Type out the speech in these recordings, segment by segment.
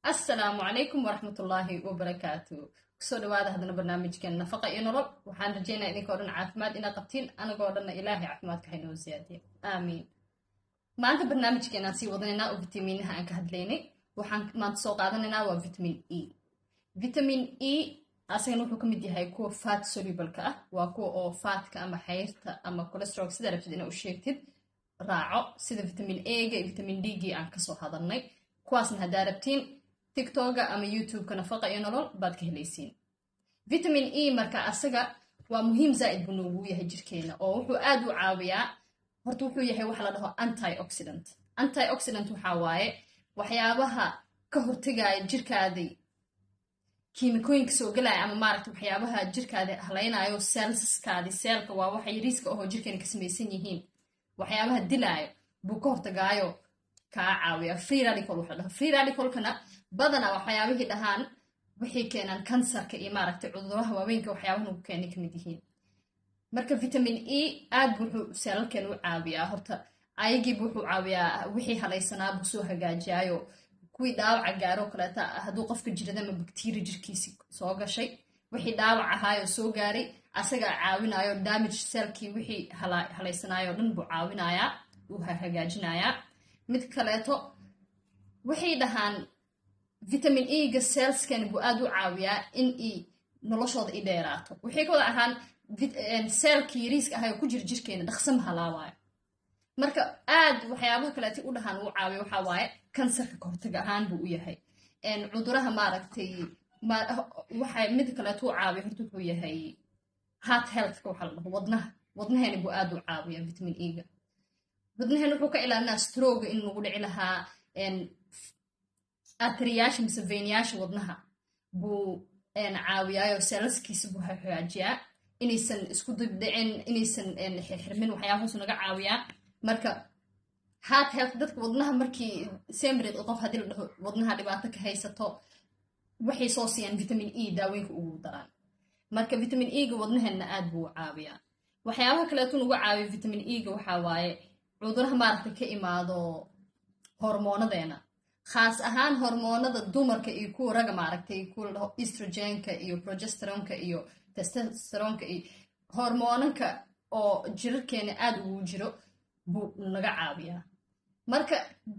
assalaamu calaykum waraxmatullaahi wabarakaatu kusoo dhawaada haddana barnaamijkeen nafaqa iyo nolol waxaan rajeynaya idinkao dhan caafimaad inaad qabtiin anagoo dhanna ilaahay caafimaadka haynoo siyaadiya aamiin maanta barnaamijkeenaan sii wadanaynaa oo vitamiinaha aan ka hadlaynay waxaan maanta soo qaadanaynaa waa vitamin e vitamin e asagana wuxuu ka mid yahay kuwa fat solubalka ah waa kuwa oo faatka ama xayrta ama colestrol sidaa rabtid inaa u sheegtid raaco sida vitamin ega iyo vitamin d gii aan kasoo hadalnay kuwaasna haddaa rabtiin tiktoga ama youtubeka nafaqa iyo nolol baad ka helaysiin vitamin e marka asaga waa muhiim zaa'id buu noogu yahay jirkeena oo wuxuu aad u caawiyaa horta wuxuu yahay waxa la dhaho antioxidant antioxidant waxaa waaye waxyaabaha ka hortegaya jirkaadii kiimikooyinka soo galaya ama maaragta waxyaabaha jirkaada halaynayo selsaskaadi seelka waa waxa yariiska ahoo jirkeena ka samaysan yihiin waxyaabaha dilaayo buu ka hortagaayo kaa caawiya free radical waxa dhaho free radicalkana badanaa waxyaabihii dhahaan waxay keenaan kansarka iyo maaragtay cuduraha waaweynka waxyaabaha nagu keenay kamid yihiin marka vitamin e aad bu wuxuu seelalkeena u caawiyaa horta ayagiibu wuxuu caawiyaa wixii halaysanaa buu soo hagaajiyaayo kuwii dhaawaca gaaroo kaleeta hadduu qofka jirada ama bakteria jirkiisi soo gashay wixii dhaawac ahaayoo soo gaaray asagaa caawinayo damage selkii wixii halaysanaayo dhan buu caawinayaa uu hagaajinayaa mid kaleeto waxay dhahaan vitamin ega selskani buu aad u caawiyaa in i noloshooda i dheeraato waxay ka wada ahaan seelkii yariiska ahay oo ku jira jirkeena dhaqsama halaawaayo marka aad waxyaabaha kaleeta u dhahaan uu caawiya waxaa waaye kansarka kahortaga ahaan buu u yahay cuduraha maaragtay waxa mid kaleeto u caawiya horta wuxuu yahay heart healthka waxaa la dhaho wadnaha wadnaheena buu aad u caawiya vitamin ega wadnaheena wuxuu ka ilaalinaa stroga in lagu dhici lahaa atriyaasha mise veynayaasha wadnaha buu caawiyaayo seelaskiisa buu hagaajiyaa inaysan isku dibdhicin inaysan xirxirmin waxyaabahaasu naga caawiyaa marka heart health dadka wadnaha markii semrid qof haddii la dhaho wadnaha dhibaato ka haysato waxay soo siiyaan vitamin e daawooyinka ugu daraan marka vitamin ega wadnaheena aad buu caawiyaa waxyaabaha kaleetu nugu caawiya vitamin ega waxaa waaye cuduraha maaragta ka imaado hormoonadeena khaas ahaan hormoonada dumarka iyo kuwa raga maaragtay kuwa la dhaho estrogenka iyo progesteronka iyo testosteronka iyo hormoonanka oo jirarkeena aad ugu jiro buu naga caawiyaa marka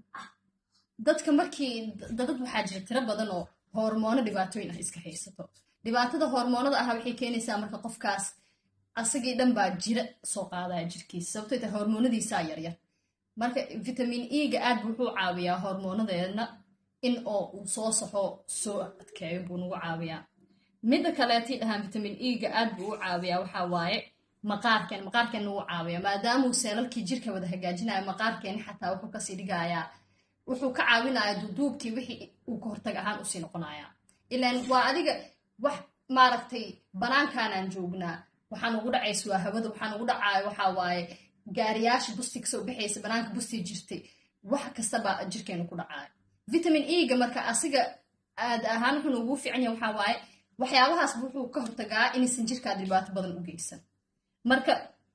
dadka markii dadad waxaa jira tiro badan oo hormoono dhibaatooyin ah iska haysato dhibaatada hormoonada ahaa waxay keenaysaa marka qofkaas asagii dhan baa jira soo qaadaya jirkiisa sababtoo tahay hormoonadiisaa yaryar marka vitamin ega aad buu wuxuu caawiyaa hormoonadeedna in oo uu soo saxo soo adkeeyo buu nagu caawiyaa midda kaleetay dhahaan vitamin ega aad buu u caawiyaa waxaa waaye maqaarkeen maqaarkeen nagu caawiya maadaamuu seelalkii jirka wada hagaajinayo maqaarkeeni xataa wuxuu kasii dhigayaa wuxuu ka caawinaya duduubkii wixii uu ka hortag ahaan usii noqonaya ilaan waa adiga wax maaragtay banaankaanaan joognaa waxaa nugu dhacays waa hawada waxaa nugu dhacaayo waxaa waaye gaariyaasha busti kasoo baxaysa banaanka bustii jirtay wax kastaba jirkeenu ku dhacaayo vitamin ega marka asiga aad ahaan wuxuu nugu fiican yahay waxaa waaye waxyaabahaas wuxuu ka hortagaa inaysan jirkaad dhibaato badan u geysan marka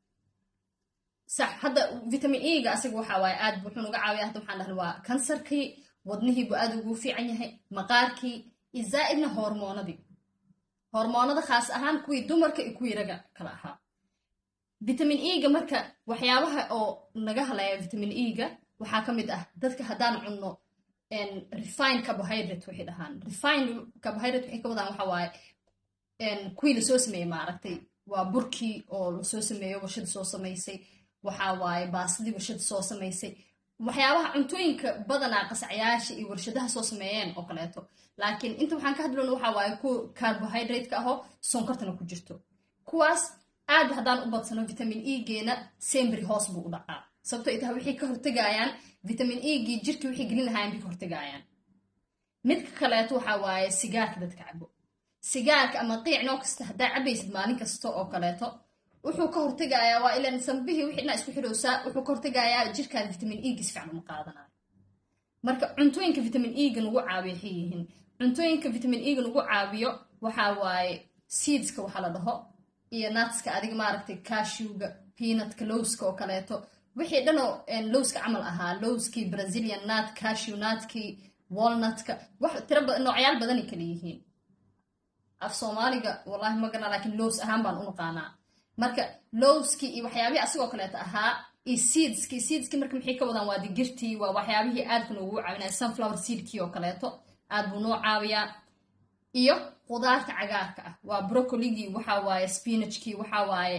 sax hadda vitamin ega asiga waxaa waaye aad wuxuu nuga caawiya hadda waxaan dhahna waa kansarkii wadnihiibuu aad ugu fiican yahay maqaarkii iyo zaa'idna hormoonadii hormoonada khaas ahaan kuwii dumarka iyo kuwii raga kala ahaa vitamin ega marka waxyaabaha oo naga halaya vitamin ega waxaa ka mid ah dadka haddaan cunno refine carbohydrate waxay dhahaan refine carbohydrate waxay ka wadaan waxa waaye kuwii lasoo sameeyey maaragtay waa burkii oo lasoo sameeyo warshada soo samaysay waxaa waaye baasadii warshada soo samaysay waxyaabaha cuntooyinka badanaa qasacyaasha iyo warshadaha soo sameeyeen oo kaleeto laakiin inta waxaan ka hadlona waxaa waaye kuwa carbohydrate-ka ahoo sonkortana ku jirto kuwaas aad haddaan u badsano vitamin egeena sembry hoos buu u dhacaa sababto ay tahay waxay ka hortegayaan vitamin egii jirkii waxay gelin lahaayeen bay ka hortegayaan midka kaleeto waxaa waaye sigaarka dadka cabo sigaarka ama qiic noo kasta haddaa cabaysid maalin kasta oo kaleeto wuxuu ka hortegayaa waa ilan sambihii wixii dhan isku xidhowsaa wuxuu ka hortegayaa jirkaada vitamin egi si fiican uma qaadanayo marka cuntooyinka vitamin ega nagu caawiyo waxay yihiin cuntooyinka vitamin ega nagu caawiyo waxaa waaye seedska waxaa la dhaho iyo natska adiga maaragtay cashiwga peanutka lowska oo kaleeto wixii dhanoo lowska camal ahaa lowskii brazilian nat cashiw natkii walnutka wax tira noocyaal badanay kala yihiin af soomaaliga wallahi ma garna laakiin lows ahaan baan u naqaanaa marka lowskii iyo waxyaabihii asigoo kaleeta ahaa iyo seedskii seedskii marka maxay ka wadaan waa digirtii waa waxyaabihii aadka noogu caawinaya sunflower seedkii oo kaleeto aad buu noo caawiyaa iyo qudaarta cagaarka ah waa brocoligii waxa waaye spinachkii waxa waaye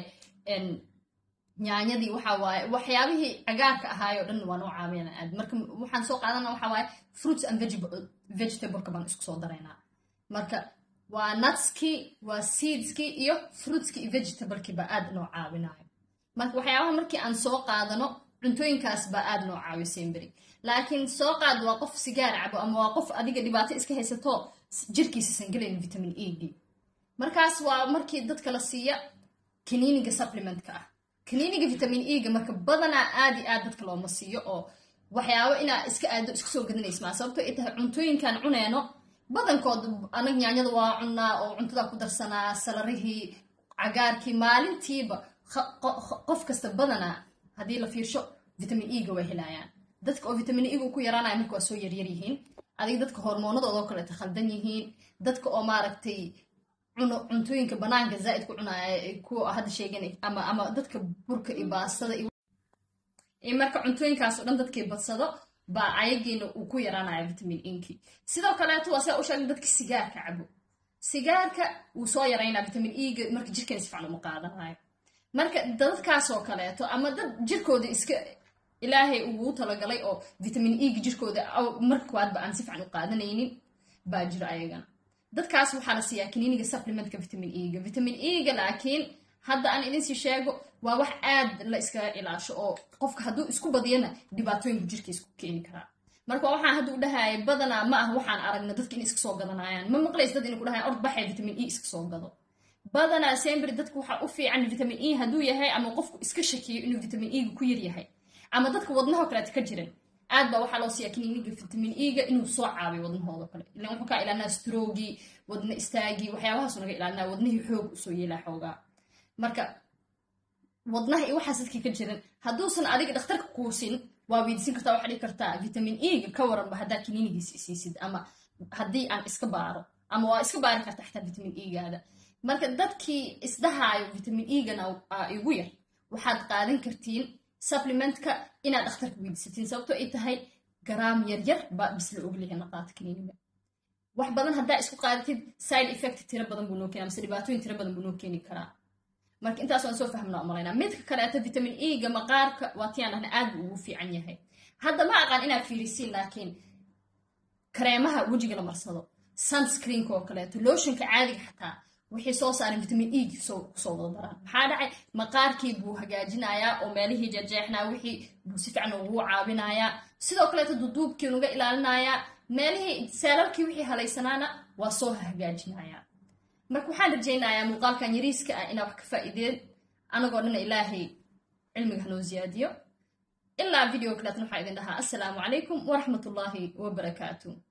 nyaanyadii waxa waaye waxyaabihii cagaarka ahaayoo dhan waa noo caawiyana aad marka waxaan soo qaadana waxa waaye fruits and vegetableka baan isku soo daraynaa marka waa nutskii waa seedskii iyo fruitskii iyo vegetablekii baa aad noo caawinayo marka waxyaabaha markii aan soo qaadano cuntooyinkaas baa aad noo caawiyo semberi laakiin soo qaad waa qof sigaar cabo ama waa qof adiga dhibaato iska haysato jirkiisaisan gelayn vitamin e d markaas waa markii dadka la siiya kaniiniga supplementka ah kaniiniga vitamin e ga marka badanaa aad i aad dadka looma siiyo oo waxyaabo inaa iska aado iska soo gadanaysmaa sababto ay tahay cuntooyinkan cuneeno badankood anag nyaanyada waa cunaa oo cuntada ku darsanaa salarihii cagaarkii maalintiiba qof kasta badanaa haddii la fiirsho vitamin e ga way helayaan dadka oo vitamin e ga ku yaraanaya marka waa soo yaryar yihiin adiga dadka hormoonadoodo kaleeta khaldan yihiin dadka oo maaragtay cuntooyinka banaanka zaaid ku cunaaya kuwa hadda sheegen ama ama dadka burka iyo baastada iyo marka cuntooyinkaas o dhan dadkii badsado baa ayagiina uu ku yaraanaya vitamin inki sidoo kaleeto waa sidaa u sheegna dadka sigaarka cabo sigaarka wuu soo yaraynaa vitamin e ga marka jirkeena si fican uma qaadanayo marka dadkaasoo kaleeto ama dad jirkooda iska ilaahay uguu talagalay oo vitamin e ga jirkooda marka koowaadba aan si fican u qaadanaynin baa jiro ayagana dadkaas waxaa la siiyaa kaniiniga supplementka vitamin e ga vitamin e ga laakiin hadda aan idinsii sheego waa wax aad la iskaga ilaasho oo qofka hadduu isku badiyana dhibaatooyinka jirkiisa ku keeni karaa marka waxaan hadda u dhahaya badanaa ma ah waxaan aragna dadka in iska soo gadanayaan ma maqlays dad inay ku dhahayan ord baxay vitamin e iska soo gado badanaa sembri dadka waxaa u fiican vitamin e hadduu yahay ama qofku iska shakiyo inuu vitamin e ga ku yar yahay ama dadka wadnaho kaleeta ka jiran aad baa waxaa loo siiyaa kaniiniga vitamin e ga inuu soo caabiyo wadnahooda kale ilan wuxuu kaa ilaalinaa strogii wadna istaagii waxyaabahaasu naga ilaalinaa wadnihii xoog usoo yeelaa xoogaa marka wadnaha iyo waxaas dadkii ka jiran hadduusan adiga dhakhtarka kuusin waa weydiisan kartaa waxaa dhihi kartaa vitamin e ga ka waranba haddaa kaniinigiisi isiisid ama haddii aan iska baaro ama waa iska baari kartaa xataa vitamin e gaada marka dadkii isdhahaayo vitamin e gana igu yar waxaad qaadan kartiin supplementka inaad dhakhtarka weydiisatiin sababtoo ay tahay garaam yaryar baa bis la ogleyahay naqaata kaniiniga wax badan haddaa isku qaadatid side effect tiro badan buu noo keena mise dhibaatooyin tiro badan buu noo keeni karaa marka intaas waan soo fahmnaa umalaynaa midka kaleeto vitamin e ga maqaarka waa tiyaan dhahna aad buu ugu fiican yahay hadda ma aqaan inaad fiirisiin laakiin kareemaha wejiga la marsado sunscreenka oo kaleeto lotionka caadiga xataa waxay soo saareen vitamin e kusoo wada daraan maxaa dhacay maqaarkii buu hagaajinayaa oo meelihii jeexjeexnaa wixii buu si fiican ugu caawinayaa sidoo kaleeto duduubkii nuga ilaalinayaa meelihii seelalkii wixii halaysanaana waa soo hagaajinayaa marka waxaan rajaynayaa muuqaalkan yariiska ah inaa wax ka faa'iideen anagoo dhana ilaahay cilmiga hanoo ziyaadiyo ilaa video kaleetna waxaa idin dhahaa assalaamu calaykum waraxmatullaahi wabarakaatu